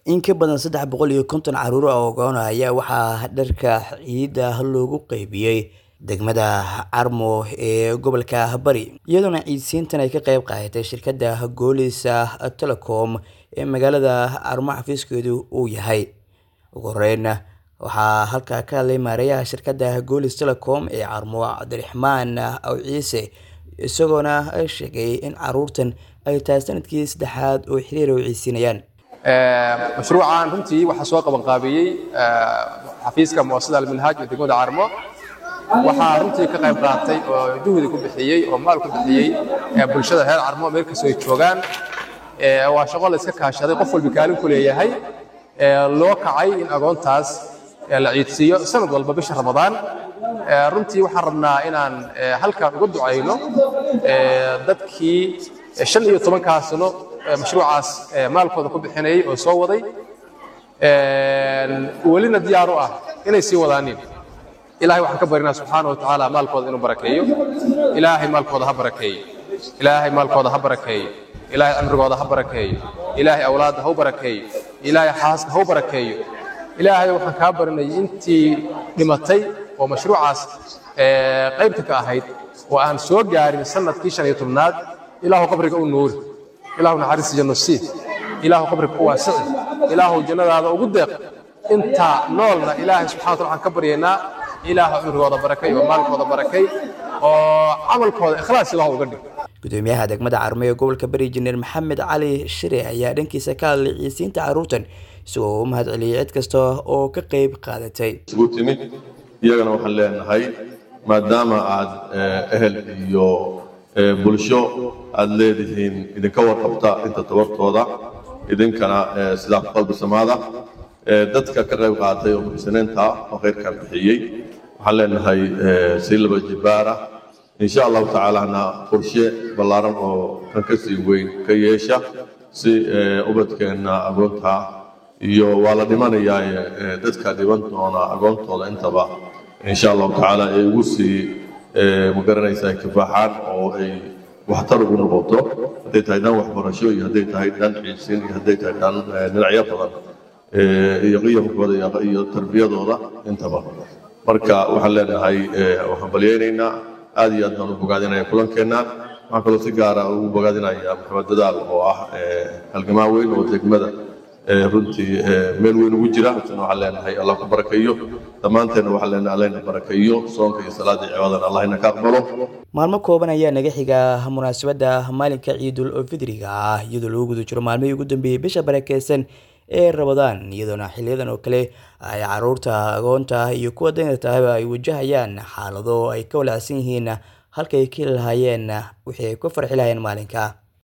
In ka badan saddex boqol iyo konton carruur oo ogoon ah ayaa waxaa dharka ciida loogu qaybiyay degmada Carmo ee gobolka Bari, iyadoona ciidsiintan ay ka qayb qaadatay shirkadda Golis Telecom ee magaalada Carmo xafiiskeedu uu yahay. Ugu horreyn, waxaa halkaa ka hadlay maareeyaha shirkadda Golis Telecom ee Carmo, Cabdiraxmaan Awciise, isagoona sheegay in carruurtan ay tahay sanadkii saddexaad oo xiriir u ciidsiinayaan. mashruucan runtii waxaa soo qaban qaabiyey xafiiska muasasada alminhaaj ee degmada carmo waxaa runtii ka qayb qaatay oo juhdi ku bixiyey oo maal ku bixiyey bulshada reer carmo meel kastoo ay joogaan waa shaqo la iska kaashaday qof walba kaalin ku leeyahay loo kacay in agoontaas la ciidsiiyo sanad walba bisha ramadaan runtii waxaan rabnaa inaan halkan uga ducayno dadkii shan iyo tobankaa sano mashruucaas maalkooda ku bixinayay oo soo waday welina diyaar u ah inay sii wadaanin ilaahay waxaan ka barinaa subxaana watacaala maalkooda inuu barakeeyo ilaahay maalkooda ha barakeeyo ilaahay maalkooda ha barakeeyo ilaahay cimrigooda ha barakeeyo ilaahay awlaadda ha u barakeeyo ilaahay xaaska ha u barakeeyo ilaahay waxaan kaa barinay intii dhimatay oo mashruucaas qaybta ka ahayd oo aan soo gaarin sanadkii shan iyo tobnaad ilaahu qabriga u nuuri ilaahu naxariista janno sii ilaahu qabriga u waasici ilaahu jannadaada ugu deeq inta noolna ilaahay subxana wataala waxaan ka baryaynaa ilaahu cimrigooda barakay oo maalkooda barakay oo camalkooda ikhlaas ilaahu uga dhig gudoomiyaha degmada Carmo ee gobolka Bari Injineer Maxamed Cali Shire ayaa dhankiisa ka hadlay ciidsiinta carruurtan isagoo u mahadceliyay cid kasta oo ka qayb qaadatay. isugu timid iyagana waxaan leenahay maadaama aad ehel iyo bulsho aad leedihiin idinka warqabta inta tabartooda idinkana sidaa ku qalbi samaada dadka ka qayb qaatay oo muxsiniinta oo khayrkan bixiyey waxaan leenahay sii laba jibaara insha allahu tacaalana qorshe ballaaran oo kan ka sii weyn ka yeesha si ubadkeenna agoonta iyo waa la dhimanayaa dadka dhiban doona agoontooda intaba insha allahu tacaala ay ugu sii magaranaysaa kifaaxaan oo ay waxtar ugu noqoto hadday tahay dhan waxbarasho iyo hadday tahay dhan ciidsin iyo hadday tahay dhan dhinacyo badan iyo qiyamkooda iyo tarbiyadooda intaba marka waxaan leenahay waxaan balyaynaynaa aad iyo aad baan u bogaadinaya kulankeenna waxaan kaloo si gaara ugu bogaadinaya maxamed dadaal oo ah halgamaa weyn oo degmada runtii meel weyn ugu jira isna waxaan leenahay allah ku barakeeyo dhammaanteenna waxaan leenahay allahna barakeeyo soonka iyo salaada iyo cibaadana allahna ka aqbalo maalmo kooban ayaa naga xiga munaasabadda maalinka ciidul fidriga ah iyadoo lagu guda jiro maalmihii ugu dambeeyey bisha barakeysan ee rabadaan iyadoona xiliyadan oo kale ay carruurta agoonta iyo kuwa daynartahaba ay wajahayaan xaalado ay ka walacsan yihiin halkay ka heli lahaayeen wixii ay ku farxi lahayeen maalinka